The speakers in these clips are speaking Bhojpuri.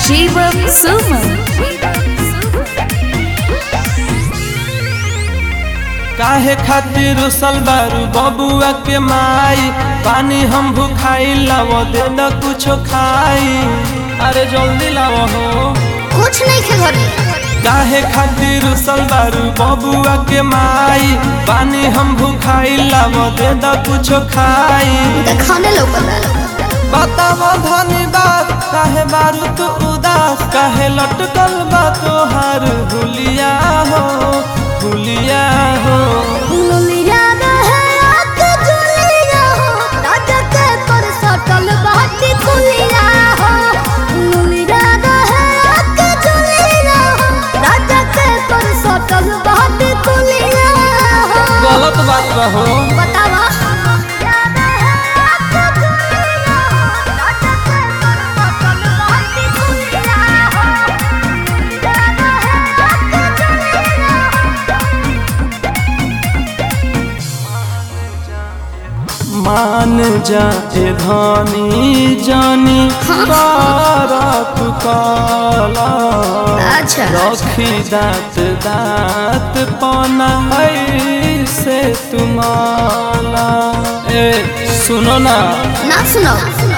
जीवम सुमन काहे खातिर रुसल बारू बबुआ के माई पानी हम भूखाई लाव दे न कुछो खाई अरे जल्दी लाव हो कुछ नहीं खे घर में काहे खातिर रुसल बारू बबुआ के माई पानी हम भूखाई लाव दे न कुछो खाई उनका खाने लौकता बताव धनी बात काहे बारू तू उदास काहे लटकल बा तोहार हुलिया हो हुलिया हो लुलिया रहे आके जुलिया हो राजा के पर सटल बाटी कुलिया हो लुलिया रहे आके जुलिया हो राजा के पर सटल बाटी कुलिया हो गलत बात बा हो बतावा मान जा ए धनी जानी बारक काला अच्छा रखी दांत दांत पना ऐसे तुम्हारा ए सुनो ना ना सुनो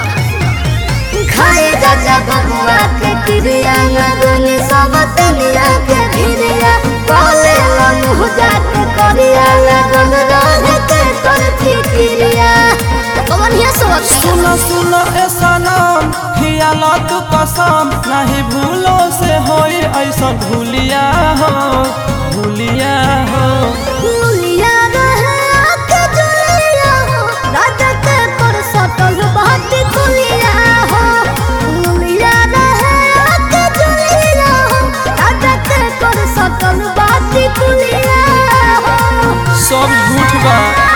खाए राजा बबुआ के क्रिया लगन सब तनिया के भिरिया बोले मुँह जाके करिया लगन रहे के कर फिक्रिया कौन है सोच सुनो सुनो ऐसा नाम खियाला तू कसम नहीं भूलो से होई ऐसा भूलिया हो भूलिया हो लुलिया रहे आके जुलिया हो राजा के पर सटल बात कुलिया हो लुलिया रहे आके जुलिया हो राजा के पर सटल बात कुलिया हो सब झूठ बा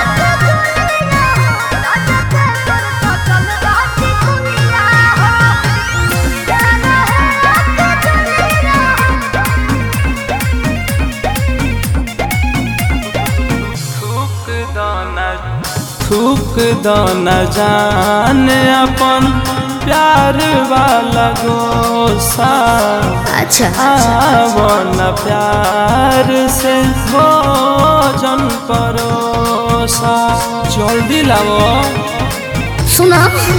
थूक दाना थूक दाना जान अपन प्यार वाला गोसा अच्छा आवन प्यार से भोजन परोसा जल्दी लाओ सुना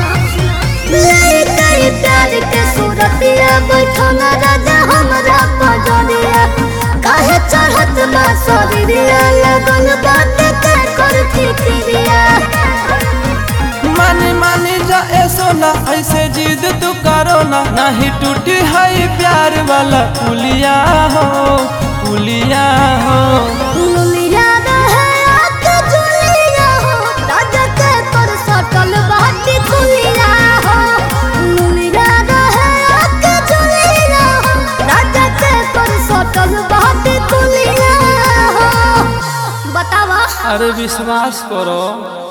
कई प्यार के सूरतिया बैठल राजा हमरा पजरिया काहे चढ़त बा शरीरिया लगल बात के कर फिक्रिया मानी मानी जा ऐसो ना ऐसे जिद तू करो ना नहीं टूटी है प्यार वाला पुलिया हो पुलिया हो लुलिया रहे आके जुलिया हो राजा के पर सटल बाटी कुलिया हो लुलिया रहे आके जुलिया हो राजा के पर सटल बाटी कुलिया हो बतावा अरे विश्वास करो